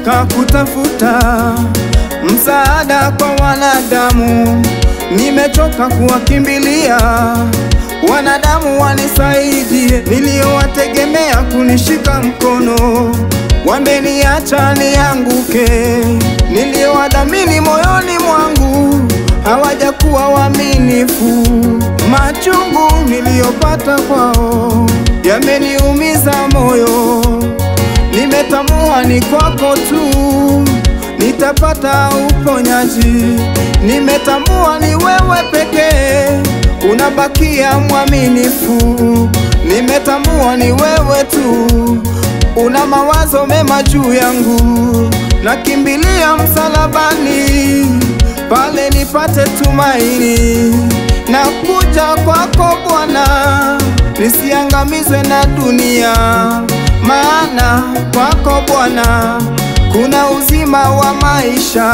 nimechoka kutafuta msaada kwa wanadamu, nimechoka kuwakimbilia wanadamu wanisaidie, niliyowategemea kunishika mkono wameniacha nianguke, niliyowadhamini moyoni mwangu hawajakuwa waaminifu. Machungu niliyopata kwao yameniumiza moyo, nimetambua ni kwako tu nitapata uponyaji. Nimetambua ni wewe pekee unabakia mwaminifu. Nimetambua ni wewe tu una mawazo mema juu yangu. Nakimbilia msalabani pale nipate tumaini. Nakuja kwako Bwana, nisiangamizwe na dunia, maana kwako Bwana kuna uzima wa maisha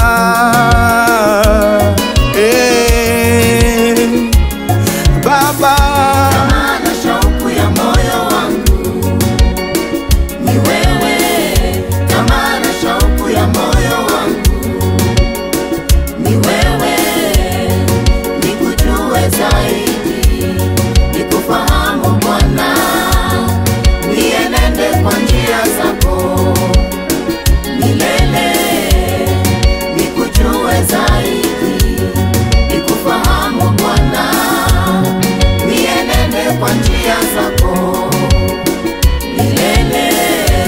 eh, Baba Tamaa na shauku ya moyo wangu ni wewe, tamaa na shauku ya moyo wangu ni wewe, nikujue zaidi, nikufahamu Bwana, nienende kwa njia zako milele, nikujue zaidi, nikufahamu Bwana, nienende kwa njia zako milele.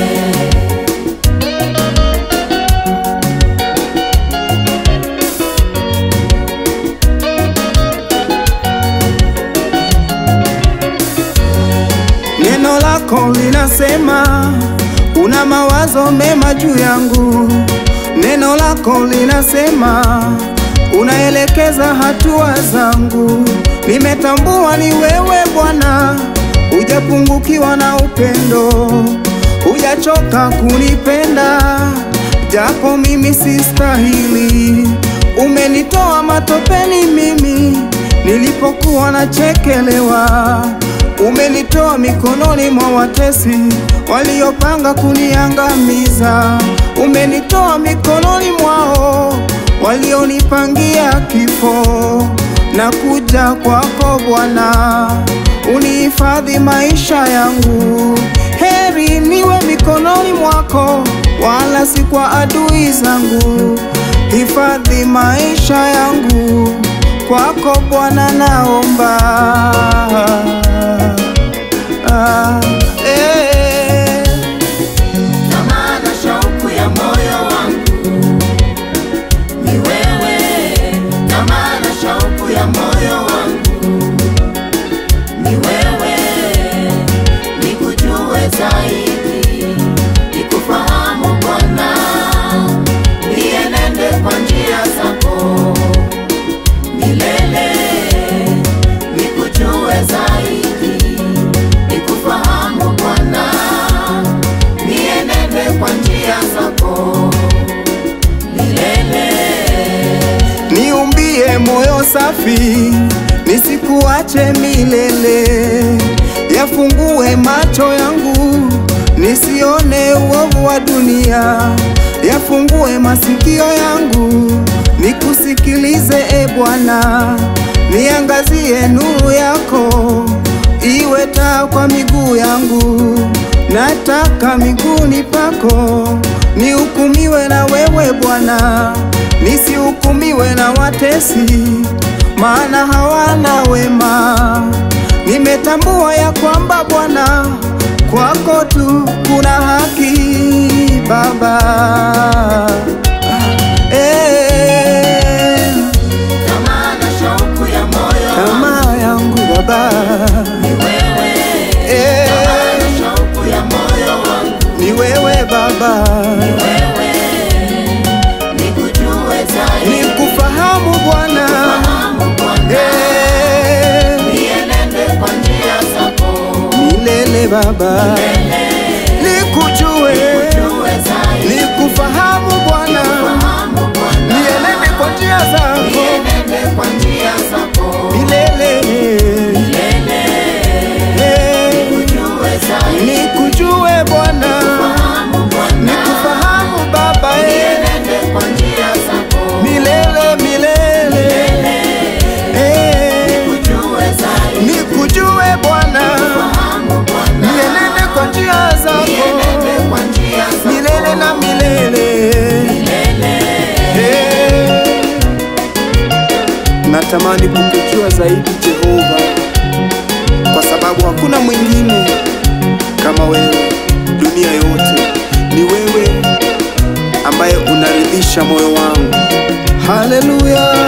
Neno lako linasema una mawazo mema juu yangu. Neno lako linasema unaelekeza hatua zangu. Nimetambua ni wewe Bwana, hujapungukiwa na upendo, hujachoka kunipenda japo mimi sistahili. Umenitoa matopeni mimi nilipokuwa nachekelewa Umenitoa mikononi mwa watesi waliopanga kuniangamiza. Umenitoa mikononi mwao walionipangia kifo. Na kuja kwako Bwana, unihifadhi maisha yangu. Heri niwe mikononi mwako, wala si kwa adui zangu. Hifadhi maisha yangu kwako Bwana, naomba ah, eh. Tamaa na shauku ya moyo wangu ni wewe, tamaa na shauku ya moyo wangu ni wewe, nikujue zaidi, nikufahamu Bwana, nienende kwa njia zako milele, nikujue zaidi, nikufahamu Bwana, nienende kwa njia zako milele. Niumbie moyo safi, nisikuache milele. Yafungue macho yangu, nisione uovu wa dunia. Yafungue masikio yangu, nikusikilize e Bwana. Niangazie nuru yako, iwe taa kwa miguu yangu. Nataka miguuni pako, nihukumiwe na wewe Bwana nisihukumiwe na watesi, maana hawana wema. Nimetambua ya kwamba Bwana, kwako tu kuna haki Baba. Eh, Tamaa na shauku ya moyo tamaa yangu Baba, ni wewe, Eh, tamaa na shauku ya moyo wangu ni wewe Baba, ni wewe, nikujue zaidi, nikufahamu Bwana, fahamu Bwana, Eh, nienende kwa njia zako milele Baba, milele, nikujue nikujue zaidi, nikufahamu Bwana, fahamu Bwana, nienende kwa njia zako nienende kwa njia zako milele. milele, Eh, nikujue zaidi, Nikujue Bwana, fahamu Bwana, nikufahamu Baba natamani kukujua zaidi Jehova, kwa sababu hakuna mwingine kama wewe. Dunia yote ni wewe ambaye unaridhisha moyo wangu. Haleluya.